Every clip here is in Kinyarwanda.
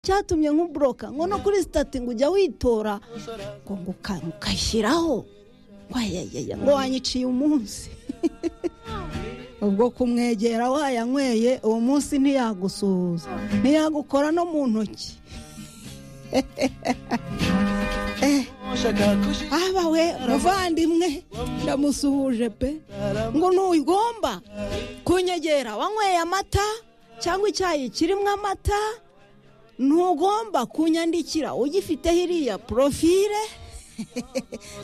cyatumye nk'uburoka nkono kuri sitati ngo ujya witora ngo ngo uka- ukayishyiraho ngo ayayaya ngo wanyiciye umunsi ubwo kumwegera wayanyweye uwo munsi ntiyagusuhuza ntiyagukora no mu ntoki aba we muvandimwe ndamusuhuje pe ngo ntugomba kunyegera wanyweye amata cyangwa icyayi kirimo amata ntugomba kunyandikira ugifite hiriya porofile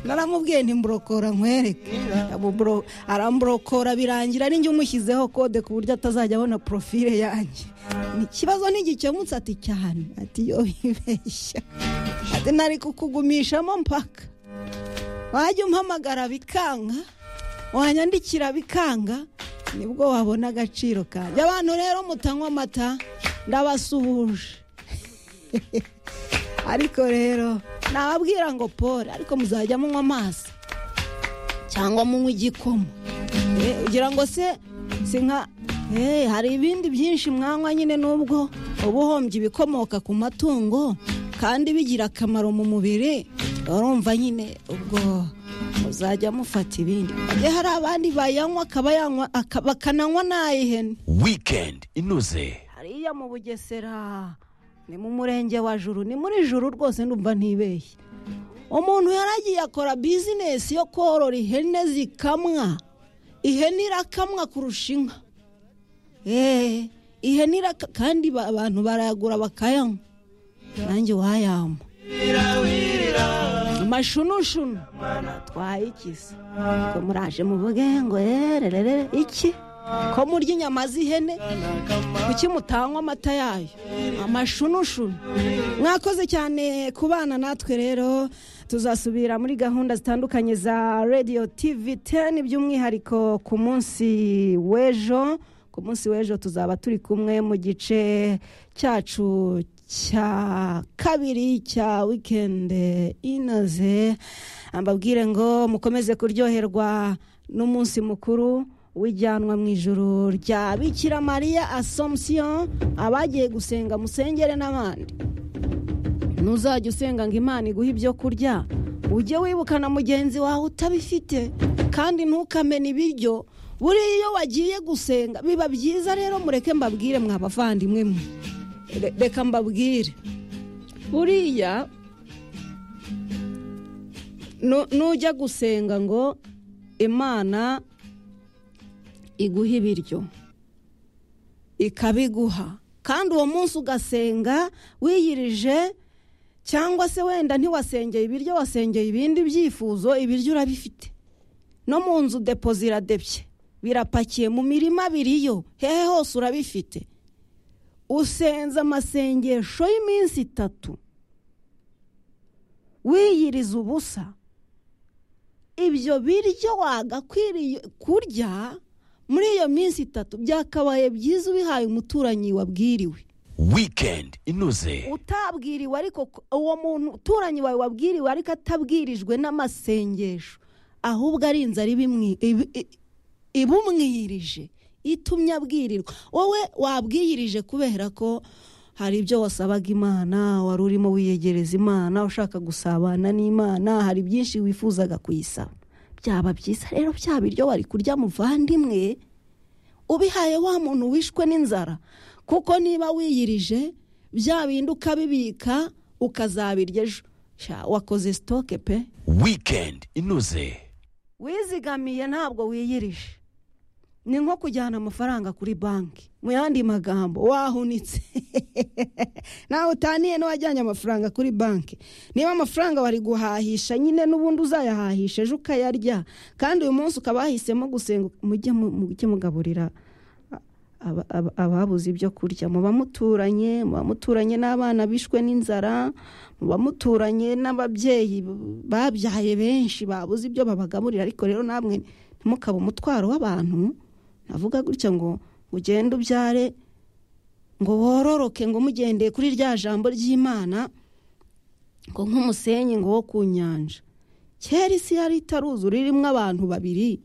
naramubwiye ntimburokora nkwereke Amuburo- aramburokora birangira ninjye umushyizeho kode ku buryo atazajya abona porofile yanjye ikibazo ntigikemutse ati cyane ati yo yibeshya ati nari kukugumishamo mpaka wajya umpamagara bikanga wanyandikira bikanga nibwo wabona agaciro kanjye abantu rero mutanywa amata ndabasuhuje ariko rero nababwira ngo pole ariko muzajya munywa amazi cyangwa munywa igikoma Eh, ugira ngo se si nka eh, hari ibindi byinshi mwanywa nyine n'ubwo uba uhombye ibikomoka ku matungo kandi bigira akamaro mu mubiri urumva nyine ubwo muzajya mufata ibindi Eh, hari abandi bayanywa akaba yanywa aka- bakananywa n'ay'ihene wikendi inoze hariya mu bugesera ni mu murenge wa juru ni muri juru rwose ndumva ntibeshye umuntu yaragiye akora bizinesi yo korora ihene zikamwa ihene irakamwa kurusha inka eee ihene iraka kandi ba- abantu barayagura bakayanywa nanjye wayampa amashunushunu twayikiza ko muraje muvuge ngo yererere iki ko murya inyama z'ihene kuki mutanywa amata yayo amashunushunu mwakoze cyane ku bana natwe rero tuzasubira muri gahunda zitandukanye za radiyo tivi teni by'umwihariko ku munsi w'ejo ku munsi w'ejo tuzaba turi kumwe mu gice cyacu cya kabiri cya wikendi inoze mbabwire ngo mukomeze kuryoherwa n'umunsi mukuru wijyanwa mu ijoro rya bikira mariya asomusiyo abagiye gusenga musengere n'abandi ntuzajya usenga ngo imana iguhe ibyo kurya ujye wibuka na mugenzi wawe utabifite kandi ntukamene ibiryo buriya iyo wagiye gusenga biba byiza rero mureke mbabwire mwabavandimwe mwe Re- reka mbabwire buriya nu- nujya gusenga ngo imana iguha ibiryo ikabiguha kandi uwo munsi ugasenga wiyirije cyangwa se wenda ntiwasengeye ibiryo wasengeye ibindi byifuzo ibiryo urabifite no mu nzu depo ziradebye birapakiye mu mirima biriyo hehe hose urabifite usenze amasengesho y'iminsi itatu wiyiriza ubusa ibyo biryo wagakwiriye kurya muri iyo minsi itatu byakabaye byiza ubihaye umuturanyi wabwiriwe wikendi inoze utabwiriwe ariko ko- uwo muntu uturanyi wawe wabwiriwe ariko atabwirijwe n'amasengesho ahubwo ari inzara ibimwi- ibi- i- ibumwirije itumye abwirirwa wowe wabwiyirije kubera ko hari ibyo wasabaga imana wari urimo wiyegereza imana ushaka gusabana n'imana hari byinshi wifuzaga kuyisaba byaba byiza rero bya biryo wari kurya muvandimwe ubihaye wa muntu wishwe n'inzara kuko niba wiyirije bya bindi ukabibika ukazabirya ejo Sha, wakoze sitoke pe wikendi inoze wizigamiye ntabwo wiyirije ni nko kujyana amafaranga kuri banki mu yandi magambo wahunitse nawe utaniye n'uwajyanye amafaranga kuri banki niba amafaranga wari guhahisha nyine n'ubundi uzayahahisha ejo ukayarya kandi uyu munsi ukaba wahisemo gusenga mujye mu- mujye mugaburira aba- aba- ababuze ibyo kurya muba muturanye muba muturanye n'abana bishwe n'inzara muba muturanye n'ababyeyi babyaye benshi babuze ibyo babagaburira ariko rero namwe ntimukabe umutwaro w'abantu navuga gutya ngo ugende ubyare ngo wororoke ngo mugendeye kuri rya jambo ry'imana ngo nk'umusenyi ngo wo ku nyanja kera isi yari itaruzura irimo abantu babiri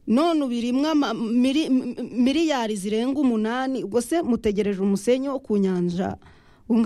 none ubu irimwo ama- miri- m- miliyari zirenga umunani ubwo se mutegereje umusenyi wo ku nyanja ungana